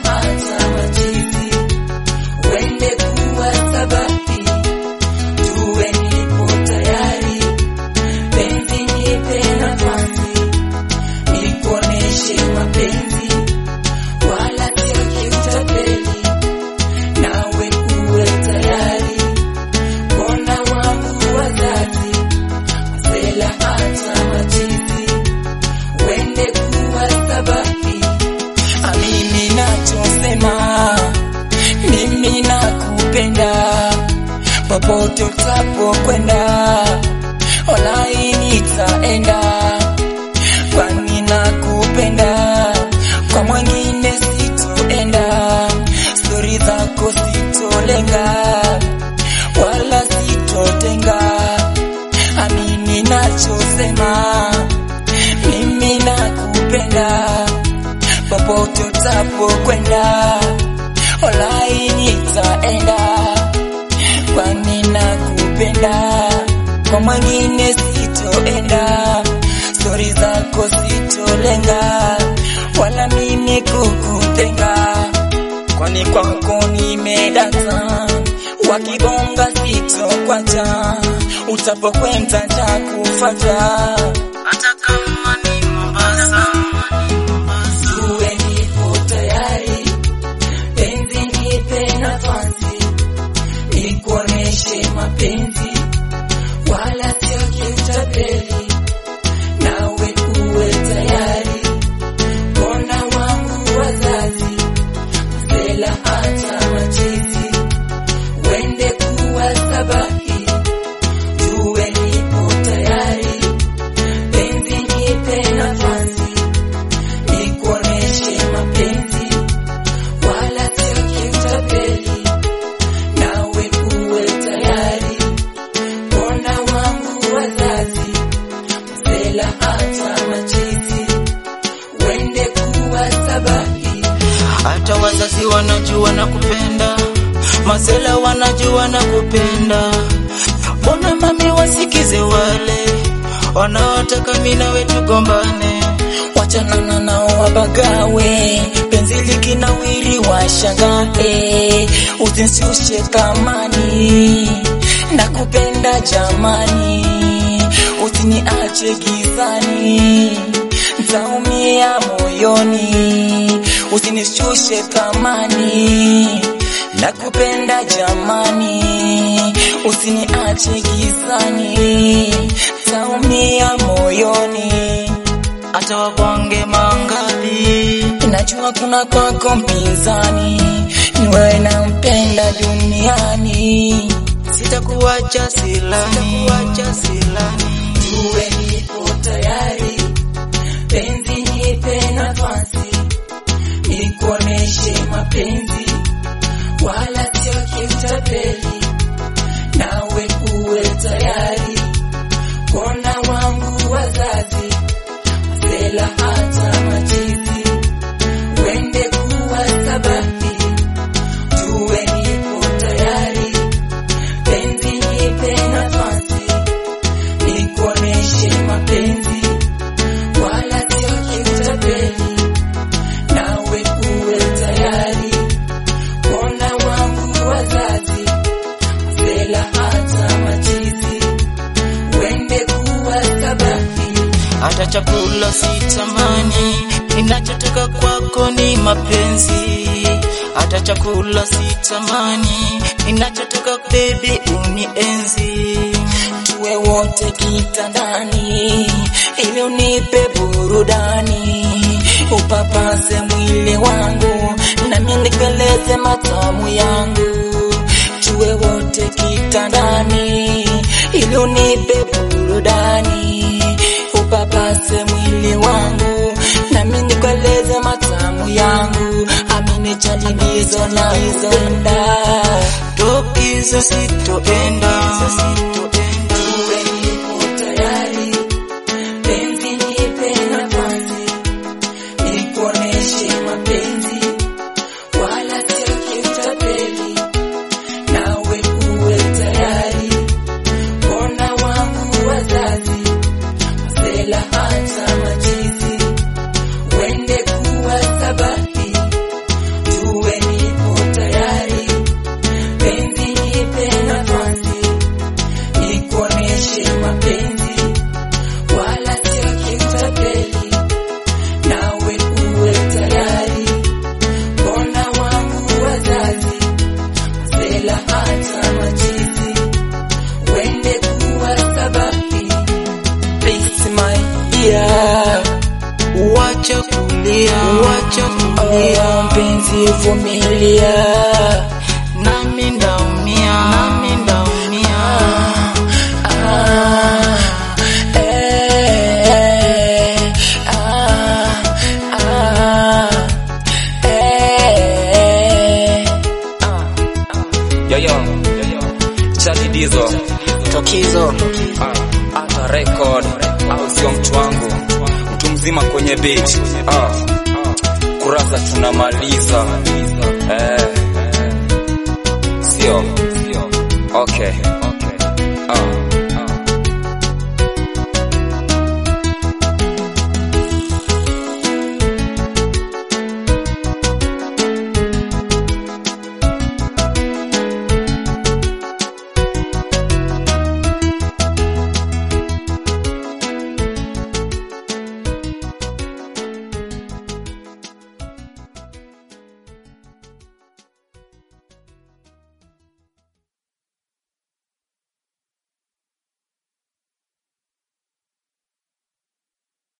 hata machizi, wende kuwa sabahi, tuwe nipo tayari, penzi nipe nafasi, nikuoneshe mapenzi, wala sio kiutapeli, nawe uwe tayari, kona wangu wazazi, masela hata machizi, wende kuwa sabahi, amini nachosema, mimi nakupenda, popote utapokwenda, walai nitaenda, kwani nakupenda, kwa mwingine sitoenda, stori zako sitolenga, wala sitotenga, amini nachosema, mimi nakupenda, popote utapokwenda, walai nitaenda, kwani nakupenda, kwa mwingine sitoenda, stori zako sitolenga, wala mimi kukutenga, kwani kwako nimedata, wakibonga sitokwacha, utapokwenda takufata hata kama ni Mombasa. Tuwe nipo tayari, penzi nipe nafasi, nikuoneshe mapenzi, wala sio kiutapeli, nawe uwe tayari, kona wangu wazazi, masela hata machizi, wende kuwa sabahi, tuwe nipo tayari, penzi nipe nafasi, nikuoneshe mapenzi, wala sio kiutapeli, nawe uwe tayari, kona wangu wazazi, masela hata machizi, wende kuwa sabahi. hata wazazi wanajua na kupenda, masela wanajua na kupenda. Mbona mami wasikize wale wanaotaka mimi nawe tugombane? wachanana nao wabagawe, penzi likinawiri washangae, usinshushe thamani, nakupenda jamani, usiniache gizani, ntaumia moyoni, usinishushe thamani, nakupenda jamani, usiniache gizani, ntaumia moyoni Hata wabonge mangapi, Najua kuna kwako mpinzani, ni wewe nampenda duniani. sitakuacha silani, Tuwe nipo tayari, penzi nipe nafasi, nikuoneshe mapenzi, wala sio kiutapeli, nawe uwe tayari, kona wangu wazazi, masela hata machizi, wende kuwa sabahi, tuwe nipo tayari, penzi nipe nafasi, nikuoneshe mapenzi, wala sio kiutapeli, nawe uwe tayari, kona wangu wazazi, masela hata machizi, wende kuwa sabahi. hata chakula sitamani, ninachotaka kwako ni mapenzi. Hata chakula sitamani, ninachotaka baby unienzi. tuwe wote kitandani, ili unipe burudani, upapase mwili wangu, nami nikueleze matamu yangu. Tuwe wote kitandani, ili unipe burudani, upapase mwili wangu, nami nikueleze matamu yangu. Amini chalibizo na izonda Tokizo sitoenda, Tuwe nipo tayari, penzi nipe nafasi, nikuoneshe mapenzi, wala sio kiutapeli, nawe uwe tayari, kona wangu wazazi, masela hata machizi, wende kuwa sabahi, ukivumilia nami ndaumia nami ndaumia Ah, eh, ah, ah, eh, Yo yo, Chadi Dizo, tokizo ah, hata record au sio mtu wangu, mtu mzima kwenye beat, ah, kurasa tunamaliza, eh, sio, okay.